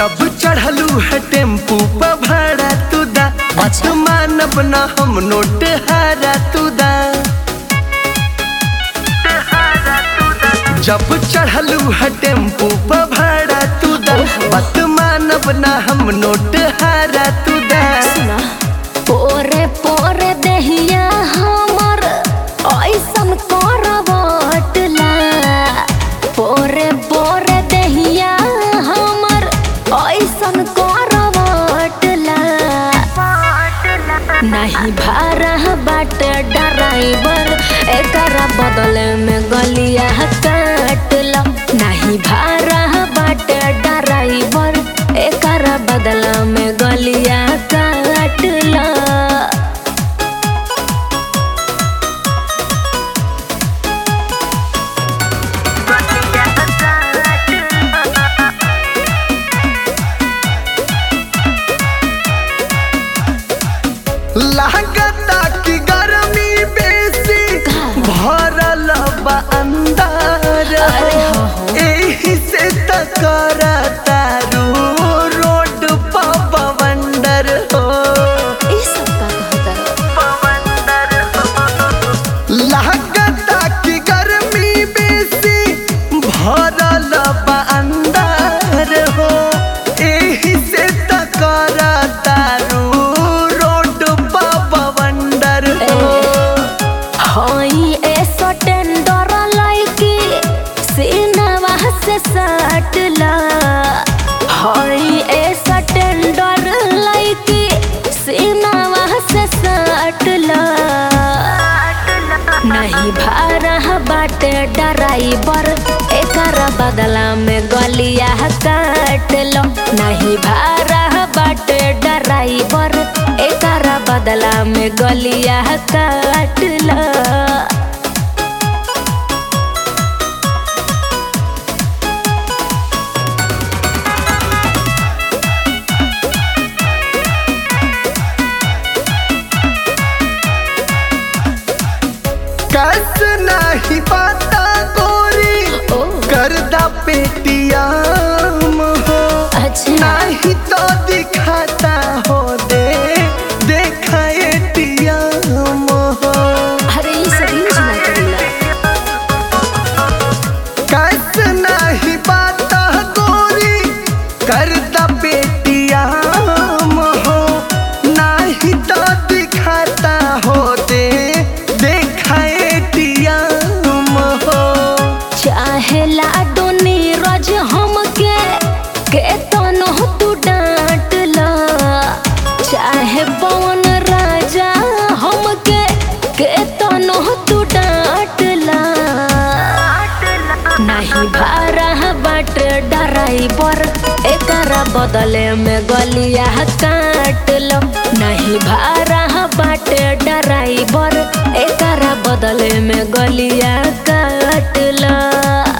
जब चढ़लू है टेम्पू पर भाड़ा तू दा बात मानब ना हम नोट हारा तू दा जब चढ़लू है टेम्पू पर भाड़ा तू दा बात मानब ना हम नोट हारा तू दा सुना पोरे पोरे देहिया हमर ऐसन करवटला पोरे पोरे देहिया हमर ऐसन करवटला नहीं भारा बाट ड्राइवर एकरा बदले में गलिया काटल नहीं भारा बाट ड्राइवर एकरा बदला में गलिया काटल लागता कि गर्मी बेसी भरल बा अंदर अरे हो हो। एही से त करतारू रोड पर बवंडर हो ई सब का कहता लागता कि गर्मी बेसी भरल बा अंदर हो एही से त करतारू रोड पर बवंडर हो हई ऐसा टेंडर लाइकी सीनवा से सटला हई ऐसा टेंडर लाइकी सीनवा से सटला नहीं भारा बाटे ड्राइवर एकरा बदला में गलिया काट लो नहीं भारा बाटे ड्राइवर एकरा बदला में गलिया काट लो कस नाही पाता गोरी ओ करदा पेटियाम हो अच्छा नाही तो दिखाता हो दे देखा एटीएम हो अरे ये सब यूज ना करेला कस नाही पाता गोरी करदा पेटियाम हो नाही तो दिखाता हो दे देखा एटीएम हो चाहे लाडो नीरज हमके के तनो तू डांट ला चाहे पवन राजा हमके के तनो तू डांट ला नहीं भारा बाट ड्राइवर एकरा बदले में गलिया काट लो नहीं भारा बाट ड्राइवर एकरा बदले में गलिया काट लो